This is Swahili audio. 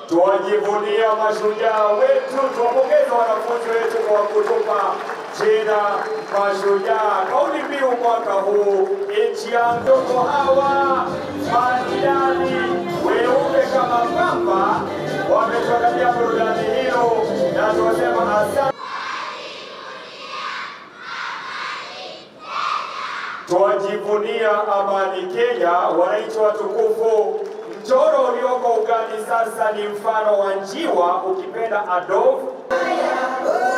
Tuwajivunia mashujaa wetu, tuwapongeze wanafunzi wetu kwa kutupa jina mashujaa. Kauli mbiu mwaka huu, nchi ya ndogo hawa majirani weupe kama pamba, wametuandalia burudani hilo na tunasema asante. Twajivunia amani Kenya, wananchi watukufu. Mchoro ulioko ugani sasa ni mfano wa njiwa, ukipenda Adolf